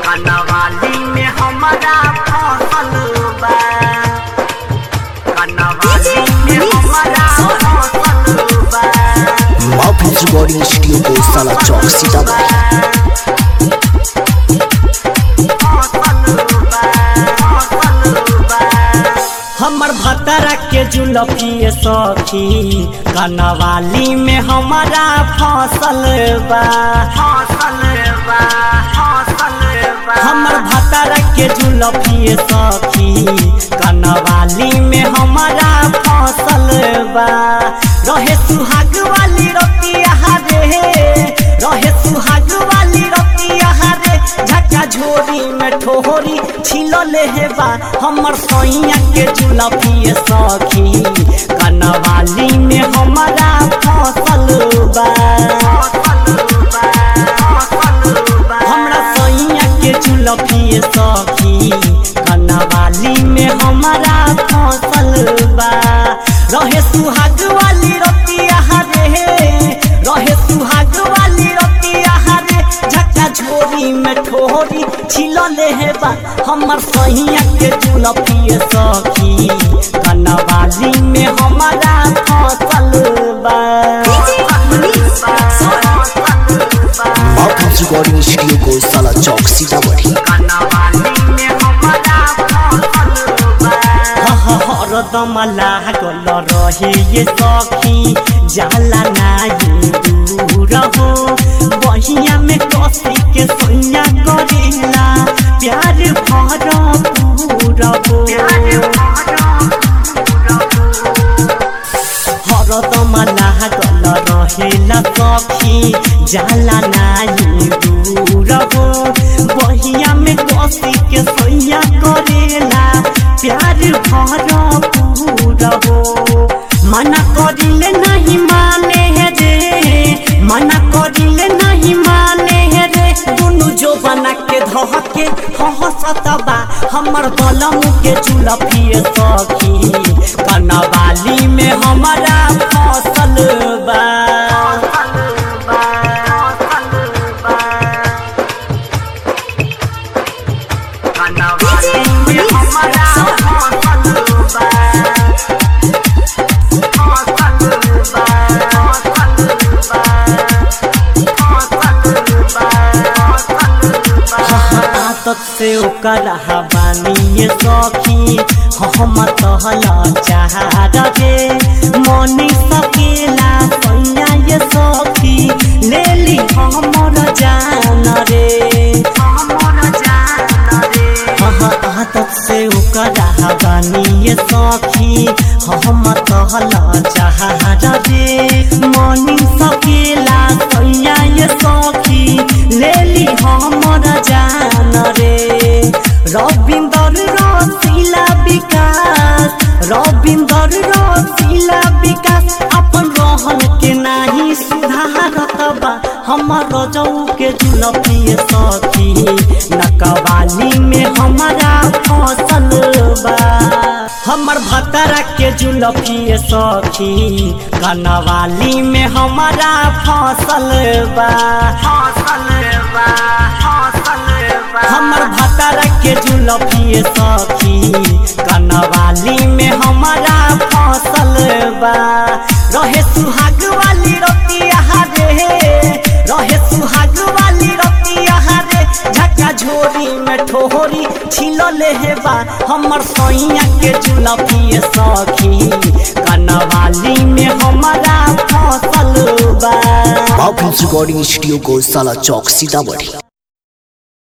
कनवाली में हमारा फसल बा कनवाली में हमारा फसल बा माफिज रिकॉर्डिंग स्टूडियो को साला चौक सीतामढ़ी हमर भतरा के जुलफी सखी कनवाली में हमारा फसल बा फसल बा फसल बा हमर भतरा के जुलफी सखी कनवाली में हमारा फसल बा रहे सुहाग वाली रतिया रे रहे सुहाग वाली रतिया रे झका झोरी में ठोहरी छिल ले बा हमर सैया के जुलफी सखी कनवाली में हमारा फसल बा हमरा सैया के जुलफी सखी कनवाली में हमारा फसल बा रहे सुहाग वाली रतिया रे रहे सुहाग वाली रतिया रे झका झोरी में ठोरी छिल ले बा हमर सैया के जुलफी सखी कनवाली में हमारा फसल बा माफिज रिकॉर्डिंग स्टूडियो को साला चौक सीतामढ़ी हरदम लागल रहे ये सखी जाला नाही दूर हो बहिया में कसी के सैया करेला प्यार भरपूर हो हरदम लागल रहेला सखी जाला नाही दूर हो बहिया में कसी के सैया करेला प्यार भरपूर हो मना करिले नहीं माने है रे मना करिले नहीं माने है रे दुनु जो बना के धहके हंसत बा हमर बलम के चुलफी सखी कनवाली में हमारा फसल बा कनवाली में हमारा फसल बा आदत से ओकर हवानी सखी हम तहला चाह रे मनी सकेला सैया ये सखी ले ली हमर जान रे आदत से ओकर हवानी सखी हम तहला चाह रे मनी सकेला सैया ये सखी ले ली हमर जान रे रविंदर रसिला विकास रविंदर रसिला विकास अपन रहन के नाही सुधारत बा हमर रजऊ के जुलफी सखी नकवाली में हमारा फसल बा हमर भतरा के जुलफी सखी कनवाली में हमारा फसल बा फसल बा फसल बा हमर भतरा के जुलफी सखी कनवाली में हमारा फसल बा रहे सुहाग वाली रतिया रे रहे सुहाग वाली रतिया रे झका झोरी में ठोहरी छिल ले बा हमर सैया के जुलफी सखी कनवाली में हमारा फसल बा माफिज रिकॉर्डिंग स्टूडियो को साला चौक सीतामढ़ी